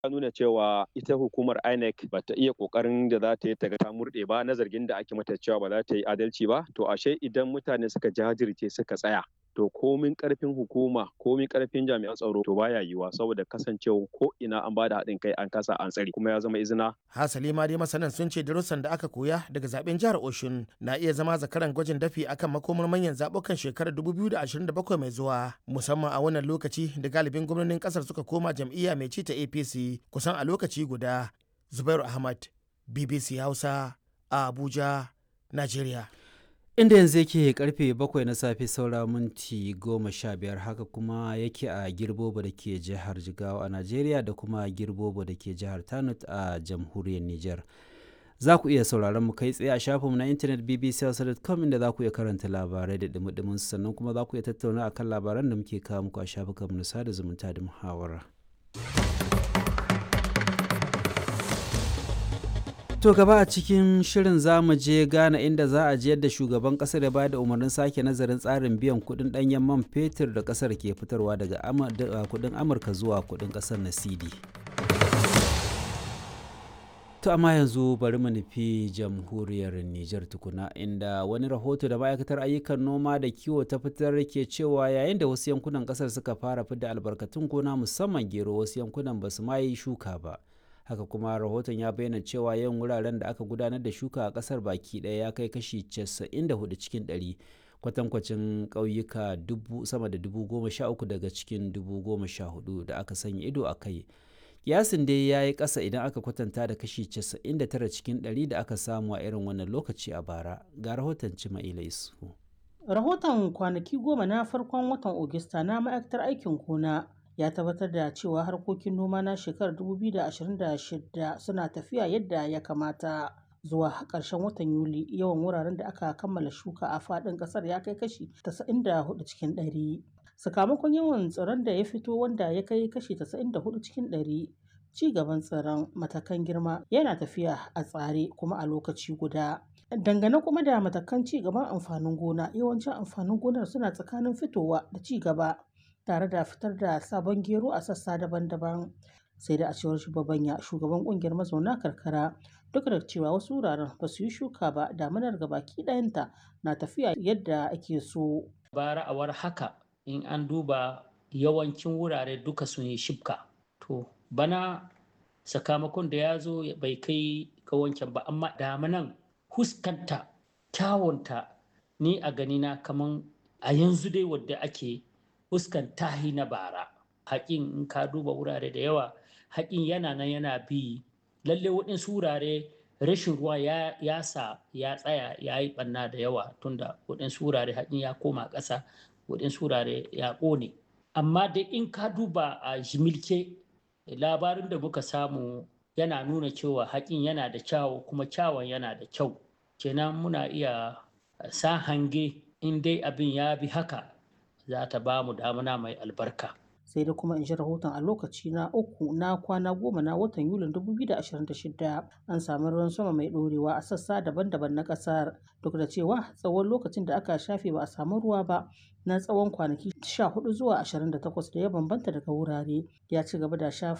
ya nuna cewa ita hukumar INEC ba ta iya kokarin da za ta yi ta ga ta murɗe ba na zargin da ake mata cewa ba za ta yi adalci ba to ashe idan mutane suka jajirce suka tsaya to komin karfin hukuma komin karfin jami'an tsaro to baya yiwuwa saboda kasancewa ko ina an bada haɗin kai an kasa an tsari kuma ya zama izina hasali ma dai masanan sun ce darussan da aka koya daga zaben jihar Oshun na iya zama zakaran gwajin dafi akan makomar manyan zabukan shekarar 2027 mai zuwa musamman a wannan lokaci da galibin gwamnonin kasar suka koma jam'iyya mai ci ta APC kusan a lokaci guda Zubairu Ahmad BBC Hausa a Abuja Nigeria inda yanzu yake karfe bakwai na safe saura minti goma sha biyar haka kuma yake a girbobo da ke jihar jigawa a najeriya da kuma girbobo da ke jihar tanut a jamhuriyar niger za ku iya sauraron mu kai tsaye a shafinmu na intanet bbc.com inda za ku iya karanta labarai da dumi sannan kuma za ku iya tattauna akan labaran da muke kawo muku a shafukanmu na sada zumunta da muhawara. To gaba a cikin shirin za mu je Ghana inda za a ji yadda shugaban kasar ya ba da umarnin sake nazarin tsarin biyan kudin danyen man fetur da kasar ke fitarwa daga kudin Amurka zuwa kudin kasar na CD. To amma yanzu bari mu nufi jamhuriyar Nijar tukuna inda wani rahoto da ma'aikatar ayyukan noma da kiwo ta fitar ke cewa yayin da wasu yankunan kasar suka fara fidda albarkatun gona musamman gero wasu yankunan ba su ma yi shuka ba. haka kuma rahoton ya bayyana cewa yawan wuraren da aka gudanar da shuka a kasar baki ɗaya ya kai kashi 94 cikin 100 kwatankwacin ƙauyuka sama da dubu goma sha uku daga cikin dubu goma sha hudu da aka sanya ido a kai kiyasin dai ya yi ƙasa idan aka kwatanta da kashi 99 cikin 100 da aka samu a irin wannan lokaci a bara ga rahoton cima'ila isu rahoton kwanaki goma na farkon watan ogista na ma'aikatar aikin gona ya tabbatar da cewa harkokin noma na shekarar 2026 suna tafiya yadda ya kamata zuwa ƙarshen watan yuli yawan wuraren da aka kammala shuka a faɗin ƙasar ya kai kashi 94 cikin 100 sakamakon yawan tsiron da ya fito wanda ya kai kashi 94 cikin 100 ci gaban tsiron matakan girma yana tafiya a tsare kuma a lokaci guda dangane kuma da matakan ci gaban amfanin gona yawancin amfanin gonar suna tsakanin fitowa da ci gaba tare da fitar da sabon gero a sassa daban-daban sai da a cewar shugabanya shugaban kungiyar mazauna karkara duk da cewa wasu wuraren ba su yi shuka ba damanar baki ɗayanta na tafiya yadda ake so bara a war haka in an duba yawancin wurare duka sun yi shibka to bana sakamakon da ya zo bai kai ga wancan ba amma damanan huskanta kyawunta ni a ganina kaman a yanzu dai wadda ake fuskan tahi na bara haƙin in ka duba wurare da yawa haƙin yana nan yana bi lalle waɗansu wurare rashin ruwa ya, ya sa ya tsaya ya yi ɓanna da yawa tunda waɗansu wurare haƙin ya koma ƙasa waɗansu wurare ya ƙone amma dai in ka duba a jimilke labarin da muka samu yana nuna cewa haƙin yana da kyawu kuma kyawun yana da kyau kenan muna iya sa hange in dai abin ya bi haka za ta ba mu damuna mai albarka. sai da kuma in ji rahoton a lokaci na uku na kwana goma na watan yulin 2026 an sami ruwan sama mai ɗorewa a sassa daban-daban na ƙasar duk da cewa tsawon lokacin da aka shafe ba a samu ruwa ba na tsawon kwanaki 14 zuwa 28 da ya bambanta daga wurare ya ci gaba da shafe